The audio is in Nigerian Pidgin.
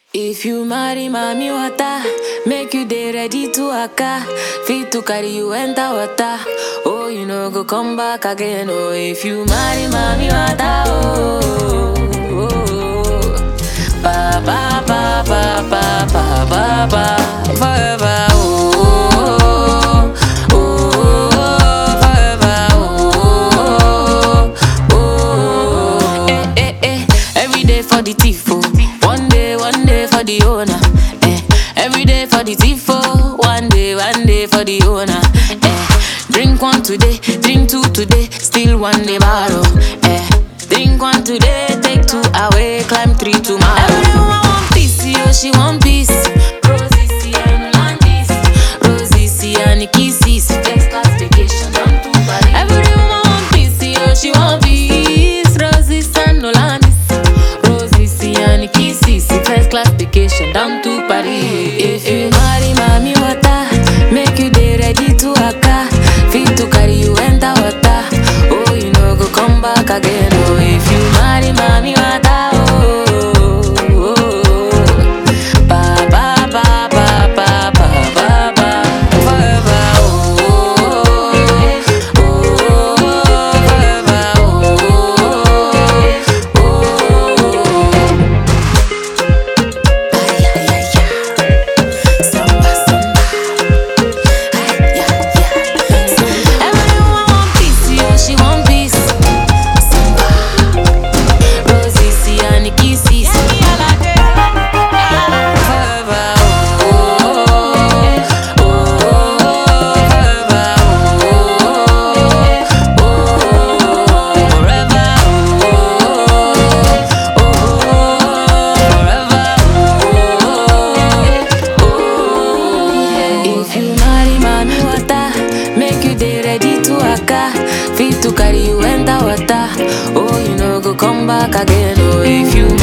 If you marry mommy water, make you dey ready to waka. Fit to carry you enter water. Oh, you know go come back again. Oh, if you marry mommy water, oh, oh, oh. ba ba ba ba ba ba ba ba forever. Oh, oh, oh, oh, forever. Oh, oh, oh, eh, eh, eh. Every day for the thief, oh. One day, one day for the owner. Eh. Every day for the thief, oh. One day, one day for the owner. Eh. Drink one today, drink two today, still one day borrow. Eh. Drink one today, take two away, climb three tomorrow. Everyone want peace, yo, she want peace. Rosie, see, and Landis. Rosie, see, and kisses. First class vacation, down to Paris. Everyone want peace, yo, she want peace. Rosie, and Landis. Rosie, see, and kisses. First class vacation, down to Paris. If you marry mommy water, make you dey ready to waka. Fit to carry you enter water. Oh, you know go come back again. Oh, if you marry mommy water, oh, oh, oh. ba ba ba ba ba ba ba ba forever. Oh, oh, oh, forever. Oh, oh, oh. Ay, ay, ay, ay. Samba, samba. Ay, yeah, yeah. Everyone want peace, yo, she want peace. Samba. Rosie, see, and kisses. Forever, oh, oh, oh, forever, oh, oh, forever, oh, oh, forever, If you marry mommy water, make you dey ready to waka. Fit to carry you enter water. Oh, you know go come back again. Oh, if you